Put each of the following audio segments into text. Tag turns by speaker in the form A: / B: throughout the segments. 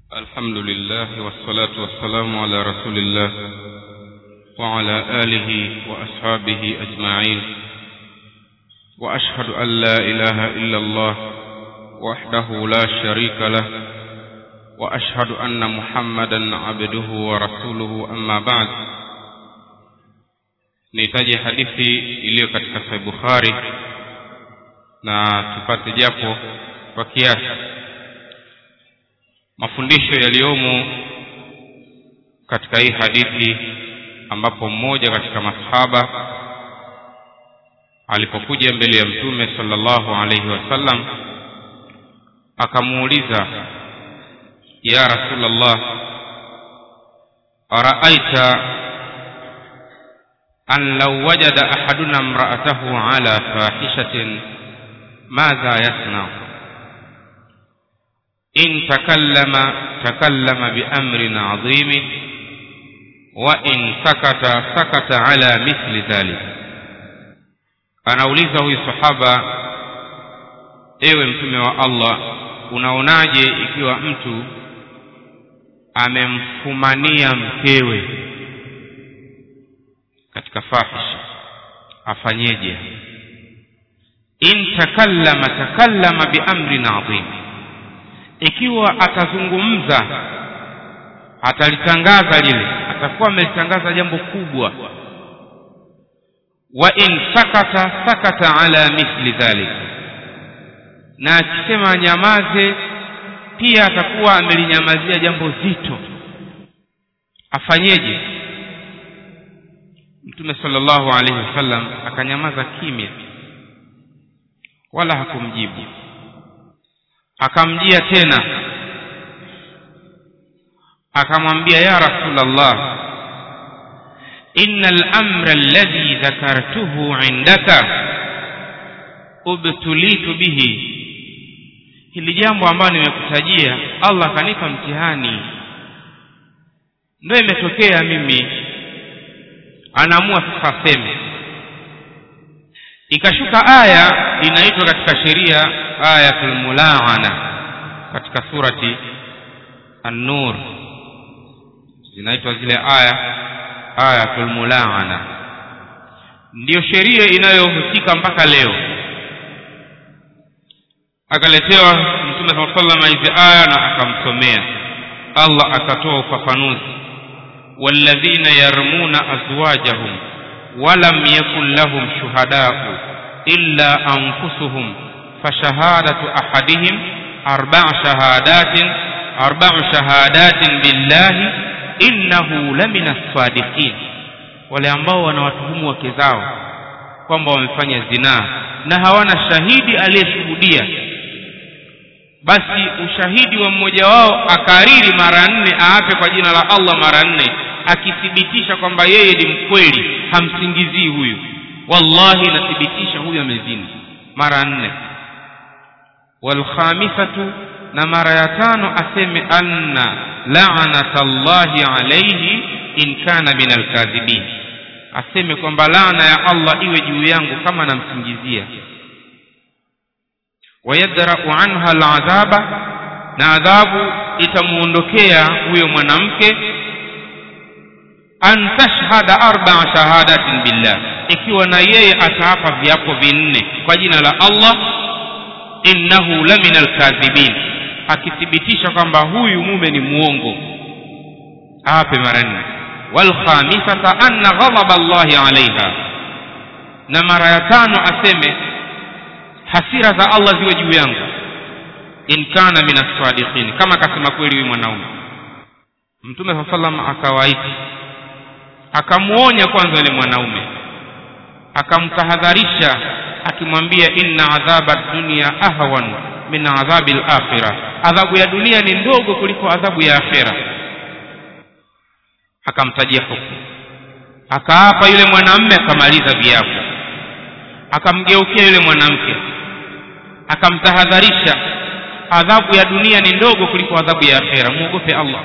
A: الحمد لله والصلاة والسلام على رسول الله وعلى آله وأصحابه أجمعين وأشهد أن لا إله إلا الله وحده لا شريك له وأشهد أن محمدا عبده ورسوله أما بعد nihitaji hadithi iliyo katika sahih bukhari na tupate japo kwa kiasi mafundisho yaliyomo katika hii hadithi ambapo mmoja katika masahaba alipokuja mbele ya mtume sallallahu alaihi wasallam akamuuliza ya rasulallah araaita an law wajada ahaduna imra'atahu ala fahishatin madha yasna in takallama takallama biamrin adhimin wa in sakata sakata ala mithli dhalik anauliza huyu sahaba ewe mtume wa allah unaonaje ikiwa mtu amemfumania mkewe katika fahisha afanyeje in takallama takallama biamrin adhim ikiwa atazungumza atalitangaza lile atakuwa amelitangaza jambo kubwa wa in sakata sakata ala mithli dhalik na akisema nyamaze pia atakuwa amelinyamazia jambo zito afanyeje mtume sallallahu alaihi wasallam akanyamaza kimya wala hakumjibu akamjia tena akamwambia ya rasulallah inna al-amra alladhi dhakartuhu indaka ubtulitu bihi hili jambo ambalo nimekutajia allah akanipa mtihani ndio imetokea mimi anaamua sasa aseme ikashuka aya inaitwa katika sheria ayatul mulaana katika surati an-nur zinaitwa zile aya ayatul mulaana ndiyo sheria inayohusika mpaka leo akaletewa mtume saa salama hizi aya na akamsomea allah akatoa ufafanuzi والذين يرمون أزواجهم ولم يكن لهم شهداء إلا أنفسهم فشهادة أحدهم أربع شهادات أربع شهادات بالله إنه لمن الصادقين wale ambao wanawatuhumu wake zao kwamba wamefanya zinaa na hawana shahidi aliyeshuhudia basi ushahidi wa mmoja wao akariri mara nne aape kwa jina la allah mara nne akithibitisha kwamba yeye ni mkweli hamsingizii huyu wallahi nathibitisha huyu amezini mara nne walkhamisatu na mara ya tano aseme anna lanata llahi alaihi in kana min alkadhibin aseme kwamba laana ya allah iwe juu yangu kama namsingizia wayadrau anha aladhaba na adhabu itamuondokea huyo mwanamke an tashhada arbaa shahadatin billah ikiwa na yeye ataapa viapo vinne kwa jina la allah innahu la min alkadhibin akithibitisha kwamba huyu mume ni muongo aape mara nne walkhamisata anna ghadhaba allahi alaiha na mara ya tano aseme hasira za allah ziwe juu yangu in kana min assadiqin kama akasema kweli huyu mwanaume mtume saa salam akawaita akamuonya kwanza yule mwanaume akamtahadharisha akimwambia inna adhaba dunia ahwan min adhabi lakhira adhabu ya dunia ni ndogo kuliko adhabu ya akhira akamtajia hukumu akaapa yule mwanamme akamaliza viapo akamgeukia yule mwanamke akamtahadharisha adhabu ya dunia ni ndogo kuliko adhabu ya akhera muogope allah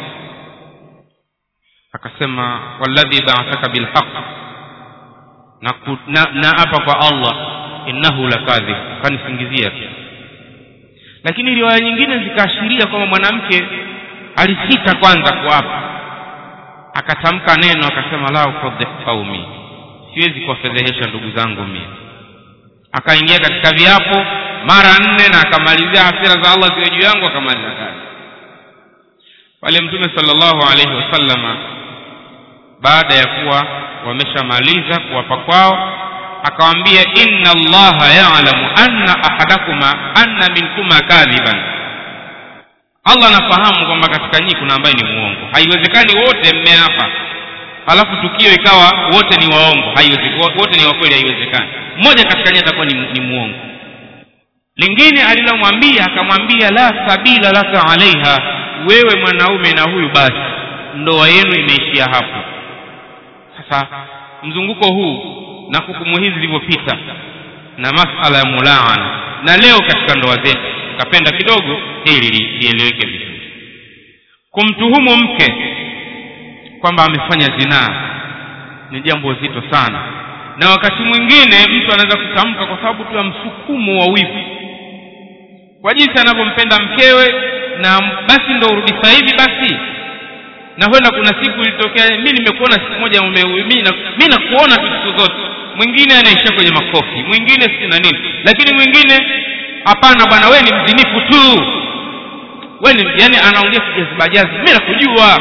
A: akasema walladhi ba'athaka bilhaq na, na, na apa kwa allah innahu lakadhib kanisingizia tu lakini riwaya nyingine zikaashiria kwamba mwanamke alisita kwanza kuapa akatamka neno akasema la ufadhih qaumi siwezi kuwafedhehesha ndugu zangu mie akaingia katika viapo mara nne na akamalizia hasira za allah ziwe juu yangu akamaliza kazi pale mtume sallallahu alaihi wasallama baada ya kuwa wameshamaliza kuwapa kwao akawambia inna allaha yalamu anna ahadakuma anna minkuma kadhiban allah anafahamu kwamba katika nyinyi kuna ambaye ni muongo haiwezekani wote mmeapa halafu tukio ikawa wote ni waongo haiwezekani wote ni wakweli haiwezekani mmoja katika nyinyi atakuwa ni, ni muongo lingine alilomwambia akamwambia la sabila laka alaiha wewe mwanaume na huyu basi ndoa yenu imeishia hapo sasa mzunguko huu na hukumu hizi zilivyopita na masala ya mulaana na leo katika ndoa zetu kapenda kidogo hili lieleweke vizuri kumtuhumu mke kwamba amefanya zinaa ni jambo zito sana na wakati mwingine mtu anaweza kutamka kwa sababu tu ya msukumo wa wivu kwa jinsi anavyompenda mkewe na basi ndo urudi sasa hivi basi na huenda kuna siku ilitokea mi nimekuona siku moja mi nakuona tu siku zote mwingine anaishia kwenye makofi mwingine si na nini lakini mwingine hapana bwana we ni mzinifu tu we ni yani anaongea kijazibajazi mi nakujua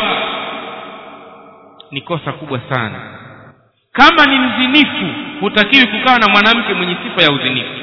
A: ni kosa kubwa sana kama ni mzinifu hutakiwi kukaa na mwanamke mwenye sifa ya uzinifu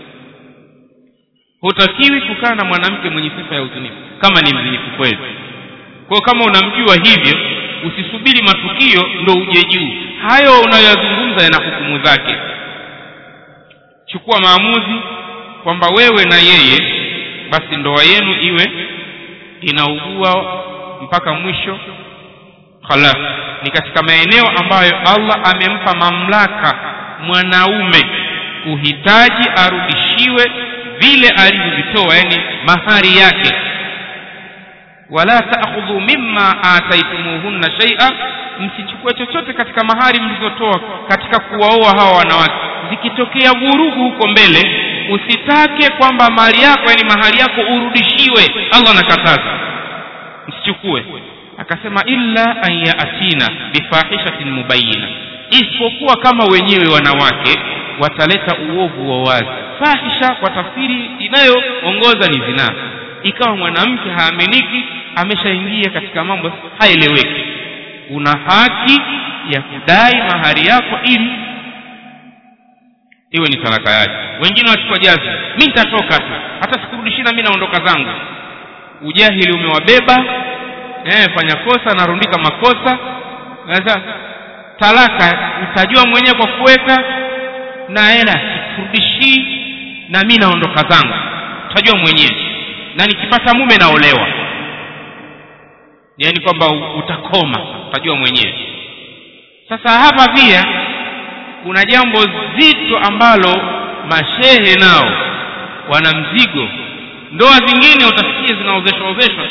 A: hutakiwi kukaa na mwanamke mwenye sifa ya uzinifu kama ni mzinifu kweli kwa kama unamjua hivyo usisubiri matukio ndo uje juu hayo unayoyazungumza yana hukumu zake chukua maamuzi kwamba wewe na yeye basi ndoa yenu iwe inaugua mpaka mwisho khalas ni katika maeneo ambayo allah amempa mamlaka mwanaume kuhitaji arudishiwe vile alivyovitoa yani mahari yake wala taakhudhu mimma ataitumuhunna shaia msichukue chochote katika mahari mlizotoa katika kuwaoa hawa wanawake zikitokea vurugu huko mbele usitake kwamba mali yako yani mahari yako urudishiwe allah anakataza msichukue akasema illa an yaatina bifahishatin mubayina isipokuwa kama wenyewe wanawake wataleta uovu wa wazi fahisha kwa tafsiri inayoongoza ni zinaa ikawa mwanamke haaminiki ameshaingia katika mambo haeleweki una haki ya kudai mahari yako ili iwe ni talaka yake wengine wachukua jazi mi nitatoka tu hata sikurudishina mi naondoka zangu ujahili umewabeba eh, fanya kosa narundika makosa sasa talaka utajua mwenyewe kwa kuweka na hela sikurudishii na mi naondoka zangu utajua mwenyewe na nikipata mume naolewa yaani kwamba utakoma utajua mwenyewe sasa hapa pia kuna jambo zito ambalo mashehe nao wana mzigo ndoa zingine utasikia zinaozeshwa ozeshwa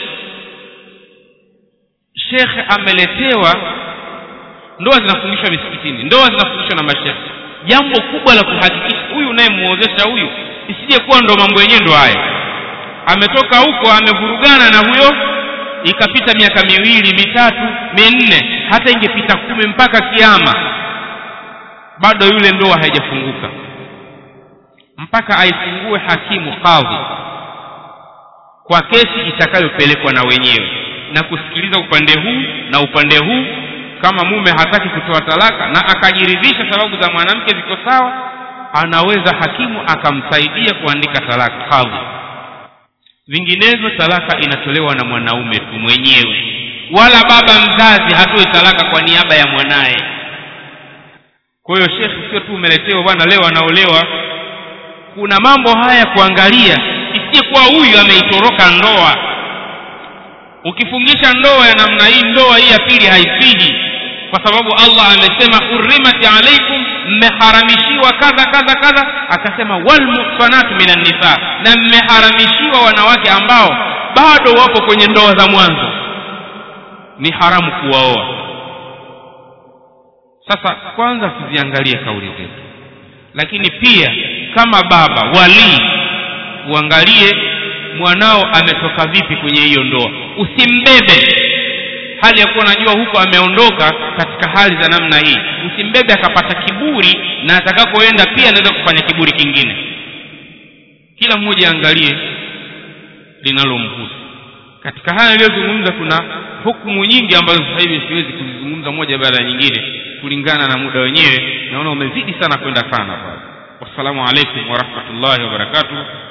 A: shekhe ameletewa ndoa zinafundishwa misikitini ndoa zinafundishwa na mashehe jambo kubwa la kuhakikisha huyu unayemuozesha huyu isije kuwa ndo mambo yenyewe ndo haya ametoka huko amevurugana na huyo ikapita miaka miwili mitatu minne hata ingepita kumi mpaka kiama bado yule ndoa haijafunguka mpaka aifungue hakimu kadhi kwa kesi itakayopelekwa na wenyewe na kusikiliza upande huu na upande huu kama mume hataki kutoa talaka na akajiridhisha sababu za mwanamke ziko sawa anaweza hakimu akamsaidia kuandika talaka kadhi vinginevyo talaka inatolewa na mwanaume tu mwenyewe wala baba mzazi hatoi talaka kwa niaba ya mwanaye kwa hiyo shekhe sio tu umeletewa bwana leo anaolewa kuna mambo haya kuangalia isije kuwa huyu ameitoroka ndoa ukifungisha ndoa ya namna hii ndoa hii ya pili haisihi kwa sababu allah amesema urimat alaikum mmeharamishiwa kadha kadha kadha akasema walmuhsanatu minan nisa na mmeharamishiwa wanawake ambao bado wapo kwenye ndoa za mwanzo ni haramu kuwaoa sasa kwanza tuziangalie kauli zetu lakini pia kama baba walii uangalie mwanao ametoka vipi kwenye hiyo ndoa usimbebe hali ya kuwa najua huko ameondoka katika hali za namna hii usimbebe akapata kiburi na atakakoenda pia anaweza kufanya kiburi kingine kila mmoja aangalie linalomhusu katika haya aliyozungumza kuna hukumu nyingi ambazo sasa hivi siwezi kuzizungumza moja baada ya nyingine kulingana na muda wenyewe naona umezidi sana kwenda sana pale wassalamu alaikum warahmatullahi wabarakatuh